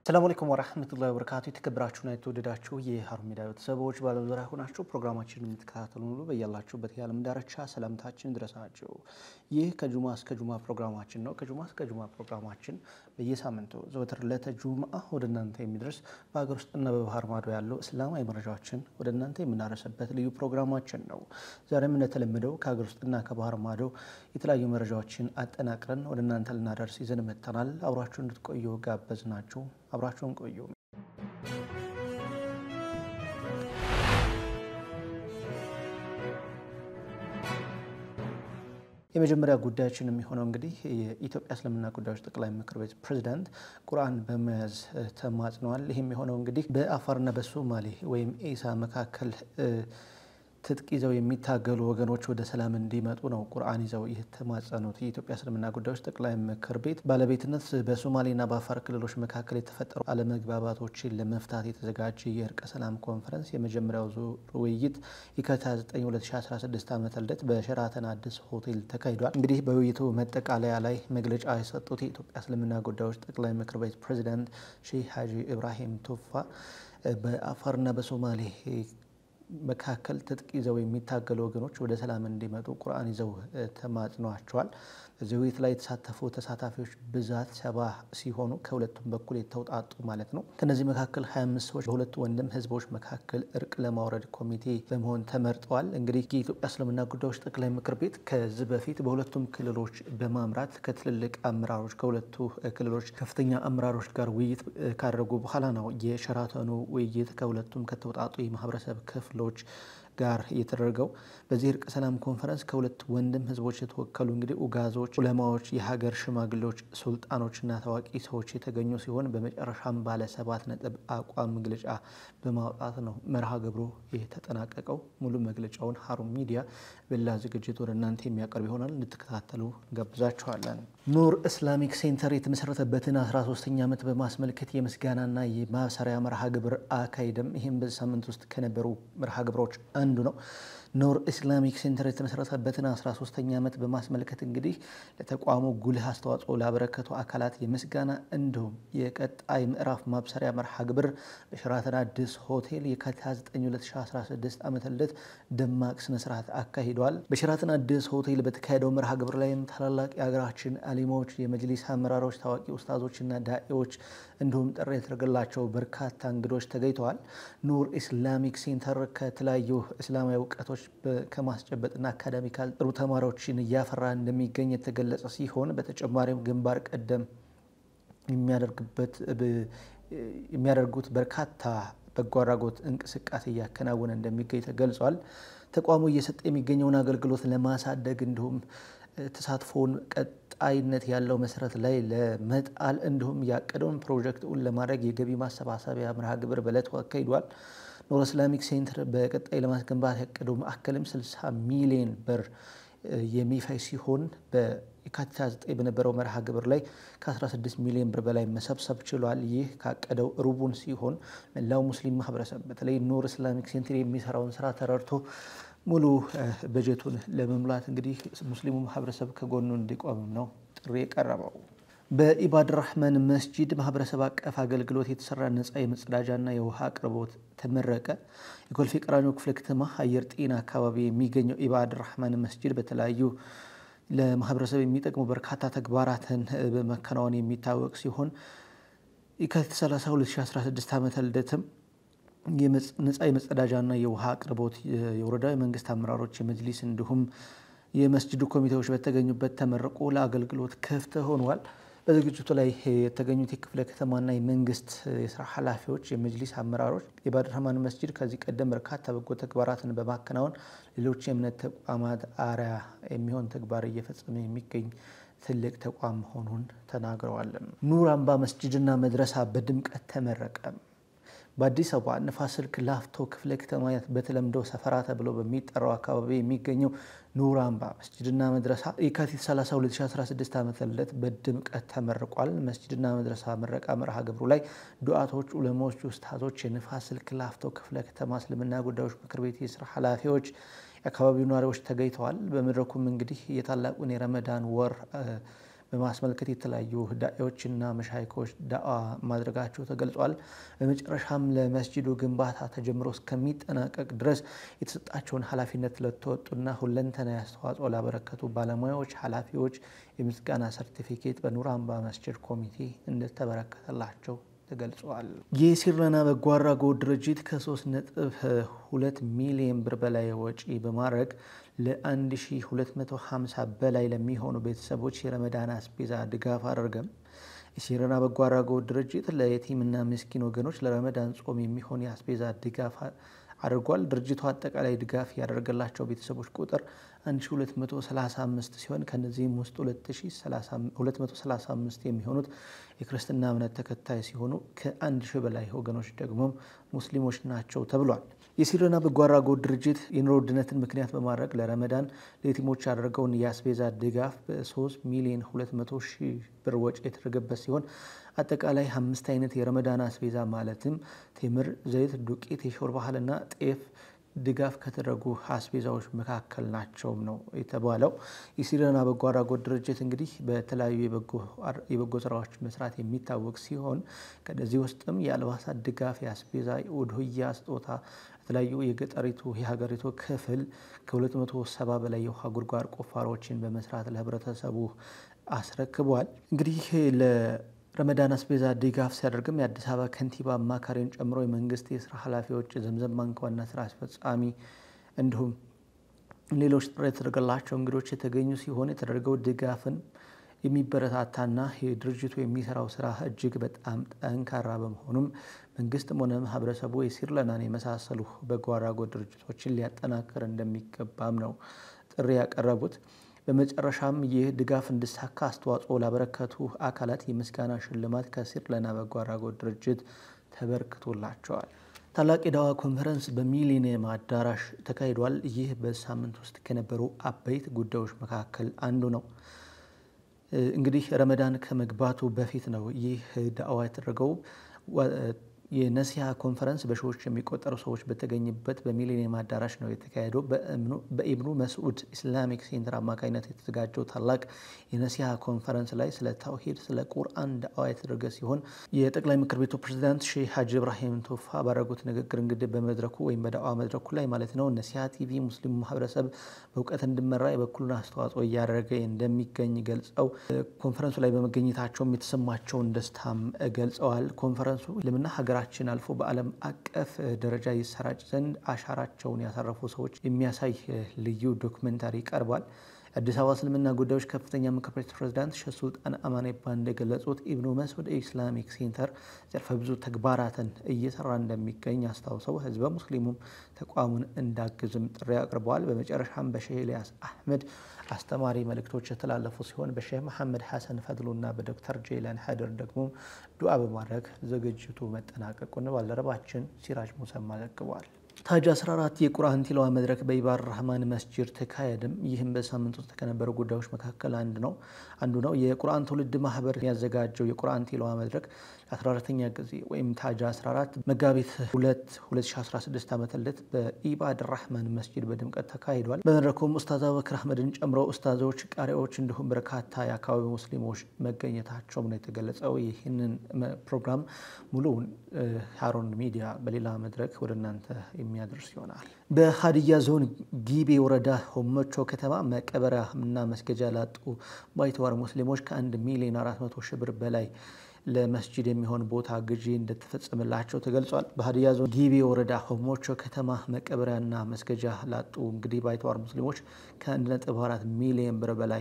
ሰላሙ አለይኩም ወራህመቱላሂ ወበረካቱ። የተከበራችሁና የተወደዳችሁ የሀሩን ሚዲያ ቤተሰቦች በዓለም ዙሪያ ሆናችሁ ፕሮግራማችንን የምትከታተሉ ሁሉ በያላችሁበት የዓለም ዳርቻ ሰላምታችን ድረሳችሁ። ይህ ከጁማ እስከ ጁማ ፕሮግራማችን ነው። ከጁማ እስከ ጁማ ፕሮግራማችን በየሳምንቱ ዘወትር ዕለተ ጁምአ ወደ እናንተ የሚደርስ በሀገር ውስጥና በባህር ማዶ ያለው እስላማዊ መረጃዎችን ወደ እናንተ የምናደርስበት ልዩ ፕሮግራማችን ነው። ዛሬም እንደተለመደው ከሀገር ውስጥና ከባህር ማዶ የተለያዩ መረጃዎችን አጠናቅረን ወደ እናንተ ልናደርስ ይዘን መጥተናል። አብራችሁ እንድትቆዩ ጋበዝ ናችሁ። አብራችሁን ቆዩ። የመጀመሪያ ጉዳያችን የሚሆነው እንግዲህ የኢትዮጵያ እስልምና ጉዳዮች ጠቅላይ ምክር ቤት ፕሬዚዳንት ቁርአን በመያዝ ተማጽነዋል። ይህም የሆነው እንግዲህ በአፋርና በሶማሌ ወይም ኢሳ መካከል ትጥቅ ይዘው የሚታገሉ ወገኖች ወደ ሰላም እንዲመጡ ነው ቁርአን ይዘው የተማጸኑት። የኢትዮጵያ እስልምና ጉዳዮች ጠቅላይ ምክር ቤት ባለቤትነት በሶማሌና በአፋር ክልሎች መካከል የተፈጠሩ አለመግባባቶችን ለመፍታት የተዘጋጀ የእርቀ ሰላም ኮንፈረንስ የመጀመሪያው ዙር ውይይት የካቲት 9 2016 ዓ ም በሸራተን አዲስ ሆቴል ተካሂዷል። እንግዲህ በውይይቱ መጠቃለያ ላይ መግለጫ የሰጡት የኢትዮጵያ እስልምና ጉዳዮች ጠቅላይ ምክር ቤት ፕሬዚዳንት ሼህ ሀጂ ኢብራሂም ቱፋ በአፋርና በሶማሌ መካከል ትጥቅ ይዘው የሚታገሉ ወገኖች ወደ ሰላም እንዲመጡ ቁርአን ይዘው ተማጽኗቸዋል። በዚህ ውይይት ላይ የተሳተፉ ተሳታፊዎች ብዛት ሰባ ሲሆኑ ከሁለቱም በኩል የተውጣጡ ማለት ነው። ከነዚህ መካከል 25 ሰዎች በሁለቱ ወንድም ህዝቦች መካከል እርቅ ለማውረድ ኮሚቴ በመሆን ተመርጠዋል። እንግዲህ የኢትዮጵያ እስልምና ጉዳዮች ጠቅላይ ምክር ቤት ከዚህ በፊት በሁለቱም ክልሎች በማምራት ከትልልቅ አመራሮች ከሁለቱ ክልሎች ከፍተኛ አመራሮች ጋር ውይይት ካደረጉ በኋላ ነው የሸራተኑ ውይይት ከሁለቱም ከተውጣጡ የማህበረሰብ ክፍሎች ጋር የተደረገው በዚህ እርቀ ሰላም ኮንፈረንስ ከሁለት ወንድም ህዝቦች የተወከሉ እንግዲህ ኡጋዞች፣ ኡለማዎች፣ የሀገር ሽማግሌዎች፣ ሱልጣኖችና ታዋቂ ሰዎች የተገኙ ሲሆን በመጨረሻም ባለ ሰባት ነጥብ አቋም መግለጫ በማውጣት ነው መርሃ ግብሩ የተጠናቀቀው። ሙሉ መግለጫውን ሀሩን ሚዲያ በሌላ ዝግጅት ወደ እናንተ የሚያቀርብ ይሆናል። እንድትከታተሉ እንጋብዛችኋለን። ኑር ኢስላሚክ ሴንተር የተመሰረተበትን 13ኛ ዓመት በማስመልከት የምስጋናና የማብሰሪያ መርሃ ግብር አካሄደም። ይህም በዚህ ሳምንት ውስጥ ከነበሩ መርሃ ግብሮች አንዱ ነው። ኑር ኢስላሚክ ሴንተር የተመሰረተበትን 13ኛ ዓመት በማስመልከት እንግዲህ ለተቋሙ ጉልህ አስተዋጽኦ ላበረከቱ አካላት የምስጋና እንዲሁም የቀጣይ ምዕራፍ ማብሰሪያ መርሃ ግብር በሸራተን አዲስ ሆቴል የካቲት 9 2016 ዓ ም ደማቅ ስነስርዓት አካሂዷል። በሸራተን አዲስ ሆቴል በተካሄደው መርሃ ግብር ላይም ታላላቅ የሀገራችን አሊሞች፣ የመጅሊስ አመራሮች፣ ታዋቂ ኡስታዞችና ዳኤዎች እንዲሁም ጥሪ የተደረገላቸው በርካታ እንግዶች ተገኝተዋል። ኑር ኢስላሚክ ሴንተር ከተለያዩ እስላማዊ እውቀቶች ከማስጨበጥና አካዳሚካል ጥሩ ተማሪዎችን እያፈራ እንደሚገኝ የተገለጸ ሲሆን በተጨማሪም ግንባር ቀደም የሚያደርጉት በርካታ በጎ አድራጎት እንቅስቃሴ እያከናወነ እንደሚገኝ ተገልጿል። ተቋሙ እየሰጠ የሚገኘውን አገልግሎት ለማሳደግ እንዲሁም ተሳትፎውን ቀጣይነት ያለው መሰረት ላይ ለመጣል እንዲሁም ያቀደውን ፕሮጀክቱን ለማድረግ የገቢ ማሰባሰቢያ መርሃ ግብር በዕለቱ አካሂዷል። ኑር ኢስላሚክ ሴንተር በቀጣይ ለማስገንባት ያቀደው ማዕከልም 60 ሚሊዮን ብር የሚፈጅ ሲሆን በየካቲት 9 በነበረው መርሃ ግብር ላይ ከ16 ሚሊዮን ብር በላይ መሰብሰብ ችሏል። ይህ ካቀደው ሩቡን ሲሆን መላው ሙስሊም ማህበረሰብ በተለይ ኑር ኢስላሚክ ሴንተር የሚሰራውን ስራ ተረድቶ ሙሉ በጀቱን ለመሙላት እንግዲህ ሙስሊሙ ማህበረሰብ ከጎኑ እንዲቆምም ነው ጥሪ የቀረበው። በኢባድ ራህማን መስጂድ ማህበረሰብ አቀፍ አገልግሎት የተሰራ ነጻ የመጸዳጃና የውሃ አቅርቦት ተመረቀ። የኮልፌ ቀራኒዮ ክፍለ ከተማ አየር ጤና አካባቢ የሚገኘው ኢባድ ራህማን መስጂድ በተለያዩ ለማህበረሰብ የሚጠቅሙ በርካታ ተግባራትን በመከናወን የሚታወቅ ሲሆን የካቲት 30 2016 ዓመተ ልደትም ነጻ የመጸዳጃና የውሃ አቅርቦት የወረዳ የመንግስት አመራሮች፣ የመጅሊስ እንዲሁም የመስጅዱ ኮሚቴዎች በተገኙበት ተመርቆ ለአገልግሎት ክፍት ሆኗል። በዝግጅቱ ላይ የተገኙት የክፍለ ከተማና የመንግስት የስራ ኃላፊዎች፣ የመጅሊስ አመራሮች የኢባድ ራህማን መስጂድ ከዚህ ቀደም በርካታ በጎ ተግባራትን በማከናወን ሌሎች የእምነት ተቋማት አርአያ የሚሆን ተግባር እየፈጸመ የሚገኝ ትልቅ ተቋም መሆኑን ተናግረዋል። ኑር አምባ መስጂድና መድረሳ በድምቀት ተመረቀ። በአዲስ አበባ ንፋስ ስልክ ላፍቶ ክፍለ ከተማ በተለምዶ ሰፈራ ተብሎ በሚጠራው አካባቢ የሚገኘው ኑር አምባ መስጅድና መድረሳ የካቲት 30 2016 ዓ ም በድምቀት ተመርቋል። መስጅድና መድረሳ ምረቃ መርሃ ግብሩ ላይ ዱዓቶች፣ ዑለሞች፣ ኡስታዞች፣ የንፋስ ስልክ ላፍቶ ክፍለ ከተማ እስልምና ጉዳዮች ምክር ቤት የስራ ኃላፊዎች፣ የአካባቢው ነዋሪዎች ተገኝተዋል። በመድረኩም እንግዲህ የታላቁን የረመዳን ወር በማስመልከት የተለያዩ ዳኤዎችና መሻይኮች ዳዋ ማድረጋቸው ተገልጿል። በመጨረሻም ለመስጂዱ ግንባታ ተጀምሮ እስከሚጠናቀቅ ድረስ የተሰጣቸውን ኃላፊነት ለተወጡና ሁለንተናዊ አስተዋጽኦ ላበረከቱ ባለሙያዎች፣ ኃላፊዎች የምስጋና ሰርቲፊኬት በኑር አምባ መስጂድ ኮሚቴ እንደተበረከተላቸው ተገልጿል። የሲረና በጎ አድራጎት ድርጅት ከ3.2 ሚሊዮን ብር በላይ ወጪ በማድረግ ለ1250 በላይ ለሚሆኑ ቤተሰቦች የረመዳን አስቤዛ ድጋፍ አደረገም። የሲረና በጎ አድራጎት ድርጅት ለየቲምና ምስኪን ወገኖች ለረመዳን ጾም የሚሆን የአስቤዛ ድጋፍ አድርጓል። ድርጅቱ አጠቃላይ ድጋፍ ያደረገላቸው ቤተሰቦች ቁጥር 1235 ሲሆን ከነዚህም ውስጥ 235 የሚሆኑት የክርስትና እምነት ተከታይ ሲሆኑ ከአንድ ሺህ በላይ ወገኖች ደግሞ ሙስሊሞች ናቸው ተብሏል። የሲረና በጎ አድራጎት ድርጅት የኑሮ ውድነትን ምክንያት በማድረግ ለረመዳን ለየቲሞች ያደረገውን የአስቤዛ ድጋፍ በ3 ሚሊዮን 200 ሺህ ብር ወጪ የተደረገበት ሲሆን አጠቃላይ አምስት አይነት የረመዳን አስቤዛ ማለትም ቴምር፣ ዘይት፣ ዱቄት፣ የሾርባ እህልና ጤፍ ድጋፍ ከተደረጉ አስቤዛዎች መካከል ናቸውም ነው የተባለው። የሲረና በጎ አድራጎት ድርጅት እንግዲህ በተለያዩ የበጎ ስራዎች መስራት የሚታወቅ ሲሆን ከነዚህ ውስጥም የአልባሳት ድጋፍ፣ የአስቤዛ፣ የኡድሁያ ስጦታ የተለያዩ የገጠሪቱ የሀገሪቱ ክፍል ከ270 በላይ የውሃ ጉድጓድ ቁፋሮችን በመስራት ለህብረተሰቡ አስረክቧል። እንግዲህ ረመዳን አስቤዛ ድጋፍ ሲያደርግም የአዲስ አበባ ከንቲባ አማካሪን ጨምሮ የመንግስት የስራ ኃላፊዎች፣ ዘምዘም ባንክ ዋና ስራ አስፈጻሚ እንዲሁም ሌሎች ጥሪ የተደረገላቸው እንግዶች የተገኙ ሲሆን የተደረገው ድጋፍን የሚበረታታና የድርጅቱ የሚሰራው ስራ እጅግ በጣም ጠንካራ በመሆኑም መንግስትም ሆነ ማህበረሰቡ የሲርለናን የመሳሰሉ በጎ አድራጎት ድርጅቶችን ሊያጠናክር እንደሚገባም ነው ጥሪ ያቀረቡት። በመጨረሻም ይህ ድጋፍ እንዲሳካ አስተዋጽኦ ላበረከቱ አካላት የምስጋና ሽልማት ከሲርለና በጎ አድራጎት ድርጅት ተበርክቶላቸዋል። ታላቅ የዳዋ ኮንፈረንስ በሚሊኒየም አዳራሽ ተካሂዷል። ይህ በሳምንት ውስጥ ከነበሩ አበይት ጉዳዮች መካከል አንዱ ነው። እንግዲህ ረመዳን ከመግባቱ በፊት ነው ይህ ዳዋ የተደረገው። የነሲሃ ኮንፈረንስ በሺዎች የሚቆጠሩ ሰዎች በተገኙበት በሚሊኒየም አዳራሽ ነው የተካሄደው። በኢብኑ መስዑድ ኢስላሚክ ሴንተር አማካኝነት የተዘጋጀው ታላቅ የነሲሃ ኮንፈረንስ ላይ ስለ ተውሂድ፣ ስለ ቁርአን ዳዋ የተደረገ ሲሆን የጠቅላይ ምክር ቤቱ ፕሬዚዳንት ሼህ ሀጂ ኢብራሂም ቶፋ ባደረጉት ንግግር እንግዲህ በመድረኩ ወይም በዳዋ መድረኩ ላይ ማለት ነው ነሲሃ ቲቪ ሙስሊሙ ማህበረሰብ በእውቀት እንዲመራ የበኩሉን አስተዋጽኦ እያደረገ እንደሚገኝ ገልጸው ኮንፈረንሱ ላይ በመገኘታቸውም የተሰማቸውን ደስታም ገልጸዋል። ኮንፈረንሱ ልምና ሀገራችን አልፎ በዓለም አቀፍ ደረጃ ይሰራጭ ዘንድ አሻራቸውን ያሳረፉ ሰዎች የሚያሳይ ልዩ ዶክመንታሪ ቀርቧል። የአዲስ አበባ እስልምና ጉዳዮች ከፍተኛ ምክር ቤት ፕሬዚዳንት ሼህ ሱልጣን አማን ኢባ እንደገለጹት ኢብኑ መስዑድ ኢስላሚክ ሴንተር ዘርፈ ብዙ ተግባራትን እየሰራ እንደሚገኝ አስታውሰው ህዝበ ሙስሊሙም ተቋሙን እንዳግዝም ጥሪ አቅርበዋል። በመጨረሻም በሼህ ኤልያስ አህመድ አስተማሪ መልእክቶች የተላለፉ ሲሆን በሼህ መሐመድ ሐሰን ፈድሉና በዶክተር ጄላን ሀደር ደግሞ ዱዓ በማድረግ ዝግጅቱ መጠናቀቁን ባልደረባችን ሲራጅ ሙሰማ ዘግቧል። ታጅ 14 የቁርአን ቲላዋ መድረክ በኢባር ራህማን መስጂድ ተካሄድም። ይህም በሳምንት ውስጥ ከነበሩ ጉዳዮች መካከል አንድ ነው አንዱ ነው። የቁርአን ትውልድ ማህበር ያዘጋጀው የቁርአን ቲላዋ መድረክ ለ14ተኛ ጊዜ ወይም ታጅ 14 መጋቢት 2 2016 ዓ ም በኢባድ ራህማን መስጂድ በድምቀት ተካሂዷል። በመድረኩም ኡስታዝ አቡበክር አህመድን ጨምሮ ኡስታዞች፣ ቃሪዎች እንዲሁም በርካታ የአካባቢ ሙስሊሞች መገኘታቸውም ነው የተገለጸው። ይህንን ፕሮግራም ሙሉውን ሃሩን ሚዲያ በሌላ መድረክ ወደ እናንተ የሚያደርስ ይሆናል። በሀዲያ ዞን ጊቤ ወረዳ ሆመቾ ከተማ መቀበሪያ እና መስገጃ ላጡ ባይተዋር ሙስሊሞች ከአንድ ሚሊዮን አራት መቶ ሺህ ብር በላይ ለመስጂድ የሚሆን ቦታ ግዢ እንደተፈጸመላቸው ተገልጿል። በሀዲያ ዞን ጊቤ ወረዳ ሆሞቾ ከተማ መቀበሪያና መስገጃ ላጡ እንግዲህ ባይተዋር ሙስሊሞች ከ1.4 ሚሊዮን ብር በላይ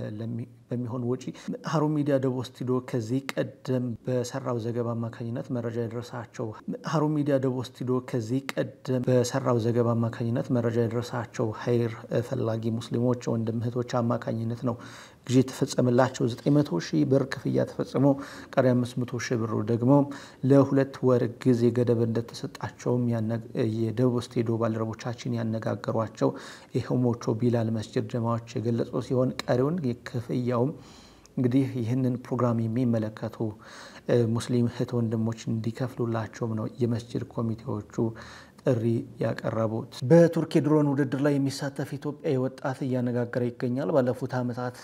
በሚሆን ወጪ ሀሩን ሚዲያ ደቡብ ስቱዲዮ ከዚህ ቀደም በሰራው ዘገባ አማካኝነት መረጃ የደረሳቸው ሀሩን ሚዲያ ደቡብ ስቱዲዮ ከዚህ ቀደም በሰራው ዘገባ አማካኝነት መረጃ የደረሳቸው ሀይር ፈላጊ ሙስሊሞች ወንድም እህቶች አማካኝነት ነው ጊዜ የተፈጸመላቸው 900 ሺህ ብር ክፍያ ተፈጽሞ ቀሪ 500 ሺህ ብሩ ደግሞ ለሁለት ወር ጊዜ ገደብ እንደተሰጣቸውም የደቡብ ስቱዲዮ ባልደረቦቻችን ያነጋገሯቸው የሆሞቾ ቢላል መስጅድ ጀማዎች የገለጹ ሲሆን ቀሪውን ክፍያውም እንግዲህ ይህንን ፕሮግራም የሚመለከቱ ሙስሊም እህት ወንድሞች እንዲከፍሉላቸውም ነው የመስጅድ ኮሚቴዎቹ ጥሪ ያቀረቡት። በቱርክ የድሮን ውድድር ላይ የሚሳተፍ ኢትዮጵያዊ ወጣት እያነጋገረ ይገኛል። ባለፉት ዓመታት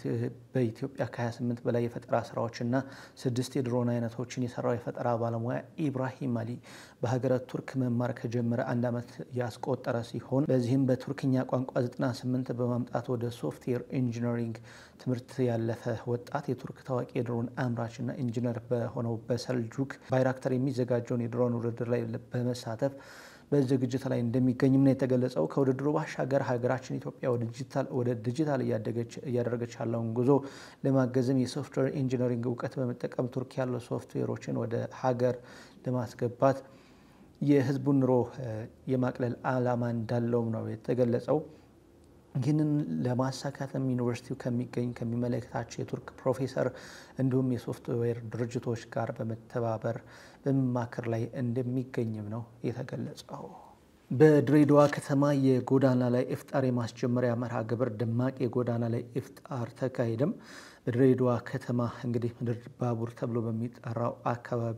በኢትዮጵያ ከ28 በላይ የፈጠራ ስራዎችና ስድስት የድሮን አይነቶችን የሰራው የፈጠራ ባለሙያ ኢብራሂም አሊ በሀገረ ቱርክ መማር ከጀመረ አንድ ዓመት ያስቆጠረ ሲሆን በዚህም በቱርክኛ ቋንቋ 98 በማምጣት ወደ ሶፍትዌር ኢንጂነሪንግ ትምህርት ያለፈ ወጣት የቱርክ ታዋቂ የድሮን አምራችና ኢንጂነር በሆነው በሰልጁክ ባይራክተር የሚዘጋጀውን የድሮን ውድድር ላይ በመሳተፍ በዝግጅት ላይ እንደሚገኝም ነው የተገለጸው። ከውድድሩ ባሻገር ሀገራችን ኢትዮጵያ ወደ ዲጂታል እያደረገች ያለውን ጉዞ ለማገዝም የሶፍትዌር ኢንጂነሪንግ እውቀት በመጠቀም ቱርክ ያሉ ሶፍትዌሮችን ወደ ሀገር ለማስገባት የሕዝቡን ኑሮ የማቅለል ዓላማ እንዳለውም ነው የተገለጸው። ይህንን ለማሳካትም ዩኒቨርሲቲው ከሚገኝ ከሚመለከታቸው የቱርክ ፕሮፌሰር እንዲሁም የሶፍትዌር ድርጅቶች ጋር በመተባበር በመማከር ላይ እንደሚገኝም ነው የተገለጸው። በድሬዳዋ ከተማ የጎዳና ላይ ኢፍጣር የማስጀመሪያ መርሃ ግብር ደማቅ የጎዳና ላይ ኢፍጣር ተካሄደም። በድሬዳዋ ከተማ እንግዲህ ምድር ባቡር ተብሎ በሚጠራው አካባቢ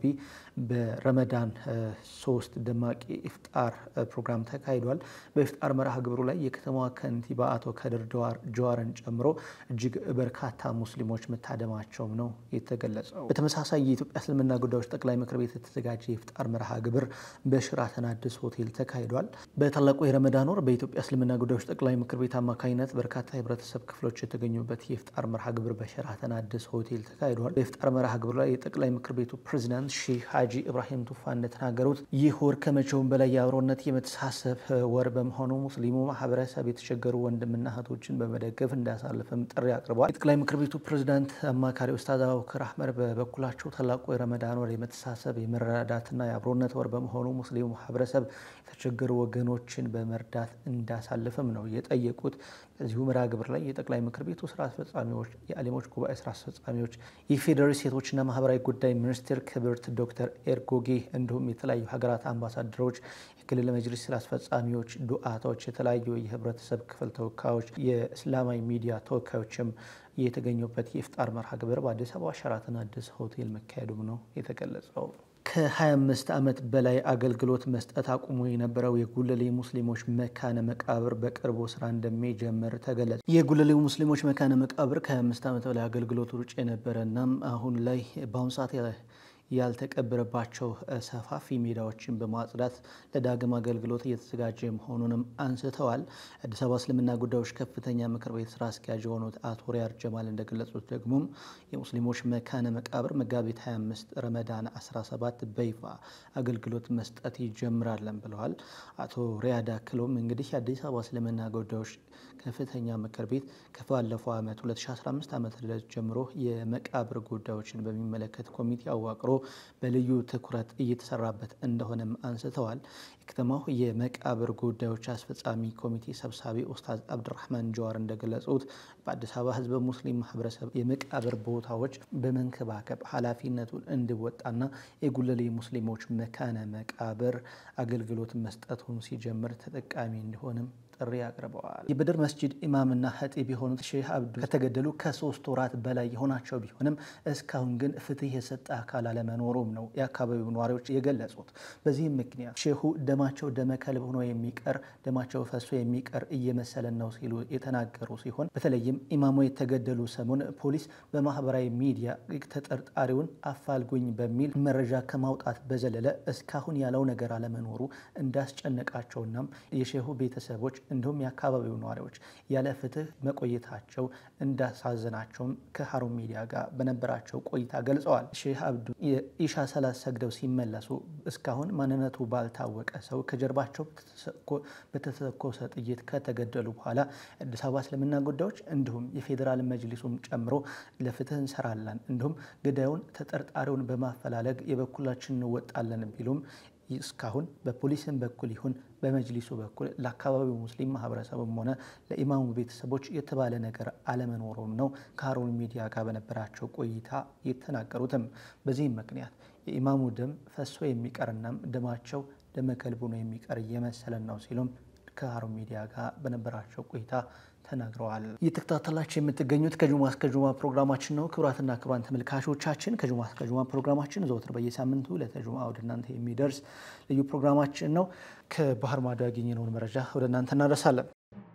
በረመዳን ሶስት ደማቂ ኢፍጣር ፕሮግራም ተካሂዷል። በኢፍጣር መርሃ ግብሩ ላይ የከተማዋ ከንቲባ አቶ ከድር ጀዋርን ጨምሮ እጅግ በርካታ ሙስሊሞች መታደማቸውም ነው የተገለጸው። በተመሳሳይ የኢትዮጵያ እስልምና ጉዳዮች ጠቅላይ ምክር ቤት የተዘጋጀ የኢፍጣር መርሃ ግብር በሽራተን አዲስ ሆቴል ተካሂዷል። በታላቁ የረመዳን ወር በኢትዮጵያ እስልምና ጉዳዮች ጠቅላይ ምክር ቤት አማካኝነት በርካታ የህብረተሰብ ክፍሎች የተገኙበት የኢፍጣር መርሃ ግብር በሸራተን አዲስ ሆቴል ተካሂዷል። በኢፍጣር መርሃ ግብር ላይ የጠቅላይ ምክር ቤቱ ፕሬዚዳንት ሼህ ሀጂ ኢብራሂም ቱፋ እንደተናገሩት ይህ ወር ከመቼውም በላይ የአብሮነት የመተሳሰብ ወር በመሆኑ ሙስሊሙ ማህበረሰብ የተቸገሩ ወንድምና እህቶችን በመደገፍ እንዳያሳልፍም ጥሪ አቅርበዋል። የጠቅላይ ምክር ቤቱ ፕሬዚዳንት አማካሪ ኡስታዝ አቡበክር አህመድ በበኩላቸው ታላቁ የረመዳን ወር የመተሳሰብ የመረዳዳትና የአብሮነት ወር በመሆኑ ሙስሊሙ ማህበረሰብ የተቸገሩ ወገኖችን በመርዳት እንዳሳልፍም ነው የጠየቁት። በዚሁ መርሃ ግብር ላይ የጠቅላይ ምክር ቤቱ ስራ አስፈጻሚዎች፣ የአሊሞች ጉባኤ ስራ አስፈጻሚዎች፣ የፌዴራል ሴቶችና ማህበራዊ ጉዳይ ሚኒስቴር ክብርት ዶክተር ኤርጎጌ እንዲሁም የተለያዩ ሀገራት አምባሳደሮች፣ የክልል መጅሊስ ስራ አስፈጻሚዎች፣ ዱዓቶች፣ የተለያዩ የህብረተሰብ ክፍል ተወካዮች፣ የእስላማዊ ሚዲያ ተወካዮችም የተገኙበት የኢፍጣር መርሃ ግብር በአዲስ አበባ ሸራተን አዲስ ሆቴል መካሄዱም ነው የተገለጸው። ከ25 ዓመት በላይ አገልግሎት መስጠት አቁሞ የነበረው የጉለሌ ሙስሊሞች መካነ መቃብር በቅርቡ ስራ እንደሚጀምር ተገለጸ። የጉለሌ ሙስሊሞች መካነ መቃብር ከ25 ዓመት በላይ አገልግሎት ውጭ የነበረ እናም አሁን ላይ በአሁኑ ሰዓት ያልተቀበረባቸው ሰፋፊ ሜዳዎችን በማጽዳት ለዳግም አገልግሎት እየተዘጋጀ መሆኑንም አንስተዋል። አዲስ አበባ እስልምና ጉዳዮች ከፍተኛ ምክር ቤት ስራ አስኪያጅ የሆኑት አቶ ሪያድ ጀማል እንደገለጹት ደግሞም የሙስሊሞች መካነ መቃብር መጋቢት 25 ረመዳን 17 በይፋ አገልግሎት መስጠት ይጀምራለን ብለዋል። አቶ ሪያድ አክሎም እንግዲህ የአዲስ አበባ እስልምና ጉዳዮች ከፍተኛ ምክር ቤት ከባለፈው ዓመት 2015 ዓ ም ጀምሮ የመቃብር ጉዳዮችን በሚመለከት ኮሚቴ አዋቅሮ በልዩ ትኩረት እየተሰራበት እንደሆነም አንስተዋል። የከተማው የመቃብር ጉዳዮች አስፈጻሚ ኮሚቴ ሰብሳቢ ኡስታዝ አብድራህማን ጀዋር እንደገለጹት በአዲስ አበባ ሕዝበ ሙስሊም ማህበረሰብ የመቃብር ቦታዎች በመንከባከብ ኃላፊነቱን እንዲወጣና የጉለሌ ሙስሊሞች መካነ መቃብር አገልግሎት መስጠቱን ሲጀምር ተጠቃሚ እንዲሆንም ጥሪ አቅርበዋል። የበድር መስጂድ ኢማምና ሀጢብ የሆኑት ሼህ አብዱ ከተገደሉ ከሶስት ወራት በላይ የሆናቸው ቢሆንም እስካሁን ግን ፍትህ የሰጠ አካል አለመኖሩም ነው የአካባቢው ነዋሪዎች የገለጹት። በዚህም ምክንያት ሼሁ ደማቸው ደመ ከልብ ሆኖ የሚቀር ደማቸው ፈሶ የሚቀር እየመሰለን ነው ሲሉ የተናገሩ ሲሆን በተለይም ኢማሙ የተገደሉ ሰሞን ፖሊስ በማህበራዊ ሚዲያ ተጠርጣሪውን አፋልጉኝ በሚል መረጃ ከማውጣት በዘለለ እስካሁን ያለው ነገር አለመኖሩ እንዳስጨነቃቸውናም የሼሁ ቤተሰቦች እንዲሁም የአካባቢው ነዋሪዎች ያለ ፍትህ መቆየታቸው እንዳሳዘናቸውም ከሀሩን ሚዲያ ጋር በነበራቸው ቆይታ ገልጸዋል። ሼህ አብዱ የኢሻ ሰላት ሰግደው ሲመለሱ እስካሁን ማንነቱ ባልታወቀ ሰው ከጀርባቸው በተተኮሰ ጥይት ከተገደሉ በኋላ አዲስ አበባ እስልምና ጉዳዮች እንዲሁም የፌዴራል መጅሊሱም ጨምሮ ለፍትህ እንሰራለን እንዲሁም ገዳዩን ተጠርጣሪውን በማፈላለግ የበኩላችን እንወጣለን ቢሉም እስካሁን በፖሊስም በኩል ይሁን በመጅሊሱ በኩል ለአካባቢው ሙስሊም ማህበረሰብም ሆነ ለኢማሙ ቤተሰቦች የተባለ ነገር አለመኖሩም ነው ከሀሩን ሚዲያ ጋር በነበራቸው ቆይታ የተናገሩትም። በዚህም ምክንያት የኢማሙ ደም ፈሶ የሚቀርናም ደማቸው ደመ ከልብ ሆኖ የሚቀር እየመሰለን ነው ሲሉም ከሀሩን ሚዲያ ጋር በነበራቸው ቆይታ ተናግረዋል። እየተከታተላችሁ የምትገኙት ከጁማ እስከ ጁማ ፕሮግራማችን ነው። ክቡራትና ክቡራን ተመልካቾቻችን ከጁማ እስከ ጁማ ፕሮግራማችን ዘወትር በየሳምንቱ ለተጁማ ወደ እናንተ የሚደርስ ልዩ ፕሮግራማችን ነው። ከባህር ማዶ ያገኘነውን መረጃ ወደ እናንተ እናደርሳለን።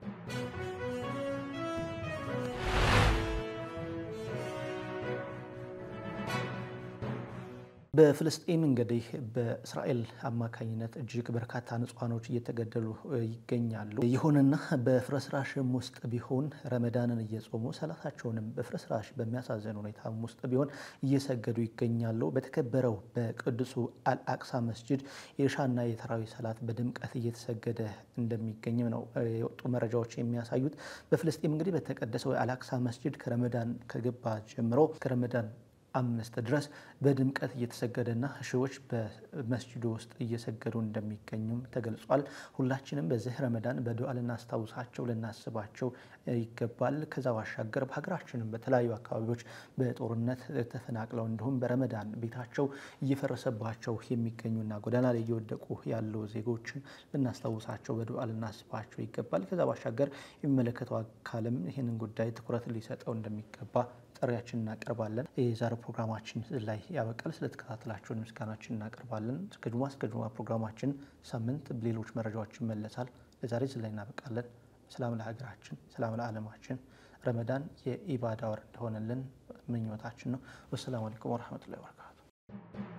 በፍልስጤም እንግዲህ በእስራኤል አማካኝነት እጅግ በርካታ ንጹሐኖች እየተገደሉ ይገኛሉ። ይሁንና በፍርስራሽም ውስጥ ቢሆን ረመዳንን እየጾሙ ሰላታቸውንም በፍርስራሽ በሚያሳዝን ሁኔታም ውስጥ ቢሆን እየሰገዱ ይገኛሉ። በተከበረው በቅዱሱ አልአቅሳ መስጅድ የኢሻና የተራዊ ሰላት በድምቀት እየተሰገደ እንደሚገኝም ነው የወጡ መረጃዎች የሚያሳዩት። በፍልስጤም እንግዲህ በተቀደሰው የአልአቅሳ መስጅድ ከረመዳን ከገባ ጀምሮ ከረመዳን አምስት ድረስ በድምቀት እየተሰገደና ሺዎች በመስጅዱ ውስጥ እየሰገዱ እንደሚገኙም ተገልጿል። ሁላችንም በዚህ ረመዳን በዱዓ ልናስታውሳቸው ልናስባቸው ይገባል። ከዛ ባሻገር በሀገራችንም በተለያዩ አካባቢዎች በጦርነት ተፈናቅለው እንዲሁም በረመዳን ቤታቸው እየፈረሰባቸው የሚገኙና ጎዳና ላይ እየወደቁ ያሉ ዜጎችን ልናስታውሳቸው በዱዓ ልናስባቸው ይገባል። ከዛ ባሻገር የሚመለከተው አካልም ይህንን ጉዳይ ትኩረት ሊሰጠው እንደሚገባ ጥሪያችን እናቀርባለን። የዛሬው ፕሮግራማችን ላይ ያበቃል። ስለተከታተላችሁን ምስጋናችን እናቀርባለን። እስከ ጁማ እስከ ጁማ ፕሮግራማችን ሳምንት ሌሎች መረጃዎችን መለሳል። ለዛሬ እዚህ ላይ እናበቃለን። ሰላም ለሀገራችን፣ ሰላም ለዓለማችን። ረመዳን የኢባዳ ወር እንደሆነልን ምኞታችን ነው። ወሰላሙ አለይኩም ወረህመቱላሂ ወበረካቱ